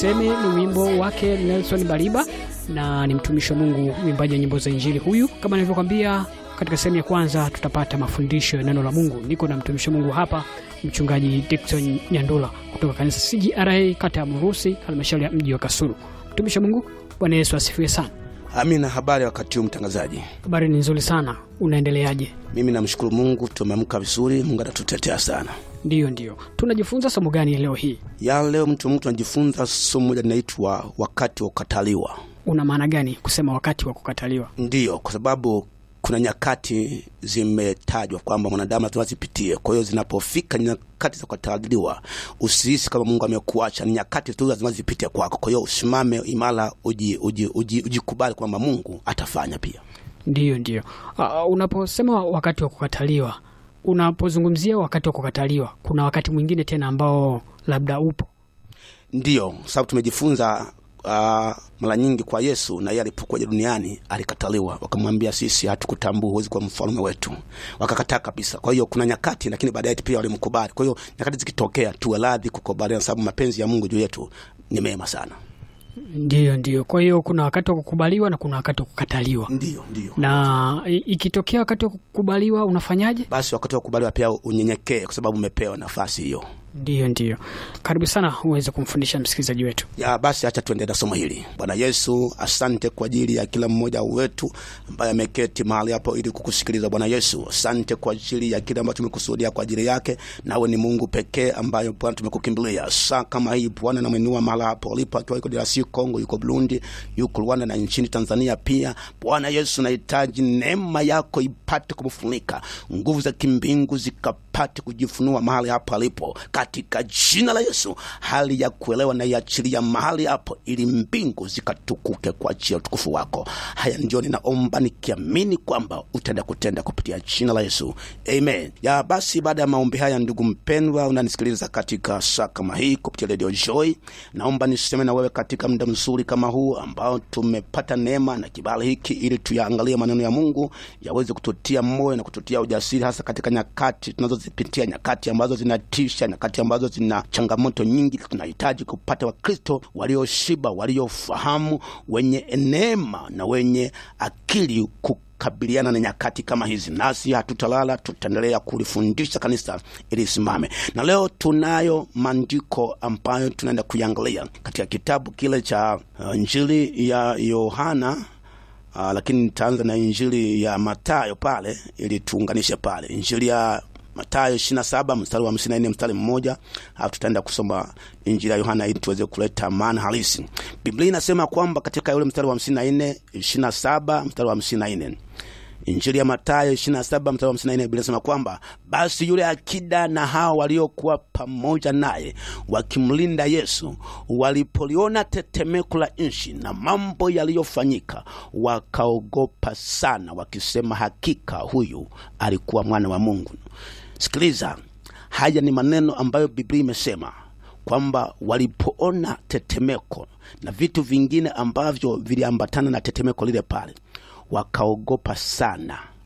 Seme ni wimbo wake Nelson Bariba na ni mtumishi wa Mungu, mwimbaji wa nyimbo za Injili huyu. Kama nilivyokwambia katika sehemu ya kwanza, tutapata mafundisho ya neno la Mungu. Niko na mtumishi wa Mungu hapa, mchungaji Dickson Nyandula kutoka kanisa CGRA kata ya Murusi, halmashauri ya mji wa Kasulu. Mtumishi wa Mungu, Bwana Yesu asifiwe sana. Amina. Habari wakati huu mtangazaji? Habari ni nzuri sana, unaendeleaje? Mimi namshukuru Mungu, tumeamka vizuri. Mungu anatutetea sana. Ndiyo, ndiyo. Tunajifunza somo gani leo hii? Ya leo mtu mtu anajifunza somo moja linaitwa wakati wa kukataliwa. Una maana gani kusema wakati wa kukataliwa? Ndiyo, kwa sababu kuna nyakati zimetajwa kwamba mwanadamu lazima zipitie. Kwa hiyo zinapofika nyakati za kukataliwa, usihisi kama Mungu amekuacha. Ni nyakati tu lazima zipite kwako. Kwa hiyo usimame imara, uji, uji, uji, ujikubali kwamba Mungu atafanya pia. Ndiyo, ndiyo. Uh, unaposema wakati wa kukataliwa, unapozungumzia wakati wa kukataliwa, kuna wakati mwingine tena ambao labda upo? Ndiyo, sababu tumejifunza uh, mara nyingi kwa Yesu, na yeye alipokuja duniani alikataliwa, wakamwambia sisi hatukutambua, huwezi kuwa mfalme wetu, wakakataa kabisa. Kwa hiyo kuna nyakati, lakini baadaye pia walimkubali. Kwa hiyo nyakati zikitokea, tuwe radhi kukubaliana, sababu mapenzi ya Mungu juu yetu ni mema sana. Ndiyo, ndiyo. Kwa hiyo kuna wakati wa kukubaliwa na kuna wakati wa kukataliwa. Ndiyo, ndiyo. Na i- ikitokea wakati wa kukubaliwa unafanyaje? Basi wakati wa kukubaliwa pia unyenyekee, kwa sababu umepewa nafasi hiyo. Ndiyo, ndiyo. Karibu sana uweze kumfundisha msikilizaji wetu. ya basi acha tuendelee na somo hili. Bwana Yesu, asante kwa ajili ya kila mmoja wetu ambaye ameketi mahali hapo ili kukusikiliza. Bwana Yesu, asante kwa ajili ya kile ambacho tumekusudia kwa ajili yake. Nawe ni Mungu pekee ambayo Bwana tumekukimbilia saa kama hii. Bwana namwinua mahali hapo alipo, akiwa yuko DRC Congo, yuko Burundi, yuko Rwanda na nchini Tanzania pia. Bwana Yesu, nahitaji neema yako ipate kumfunika, nguvu za kimbingu zikapate kujifunua mahali hapo alipo, katika jina la Yesu. Hali ya kuelewa na iachilia mahali hapo, ili mbingu zikatukuke kwa ajili ya utukufu wako. Haya ndio ninaomba nikiamini kwamba utaenda kutenda kupitia jina la Yesu, amen. Ya basi, baada ya maombi haya, ndugu mpendwa, unanisikiliza katika saa kama hii kupitia Radio Joy, naomba niseme na wewe katika muda mzuri kama huu ambao tumepata neema na kibali hiki, ili tuyaangalie maneno ya Mungu yaweze kututia moyo na kututia ujasiri, hasa katika nyakati tunazozipitia, nyakati ambazo zinatisha, nyakati ambazo zina changamoto nyingi. Tunahitaji kupata Wakristo walioshiba, waliofahamu, wenye neema na wenye akili kukabiliana na nyakati kama hizi. Nasi hatutalala, tutaendelea kulifundisha kanisa ili isimame. Na leo tunayo maandiko ambayo tunaenda kuiangalia katika kitabu kile cha uh, Injili ya Yohana uh, lakini nitaanza na Injili ya Matayo pale ili tuunganishe pale Injili ya Matayo 27 mstari wa 54 mstari mmoja, alafu tutaenda kusoma Injili ya Yohana ili tuweze kuleta maana halisi. Biblia inasema kwamba katika yule mstari wa 54 27 mstari wa 54 Injili ya Mathayo 27 mstari wa 54 Biblia inasema kwamba basi yule akida na hao waliokuwa pamoja naye wakimlinda Yesu walipoliona tetemeko la nchi na mambo yaliyofanyika, wakaogopa sana, wakisema, hakika huyu alikuwa mwana wa Mungu. Sikiliza, haya ni maneno ambayo Biblia imesema kwamba walipoona tetemeko na vitu vingine ambavyo viliambatana na tetemeko lile pale wakaogopa sana,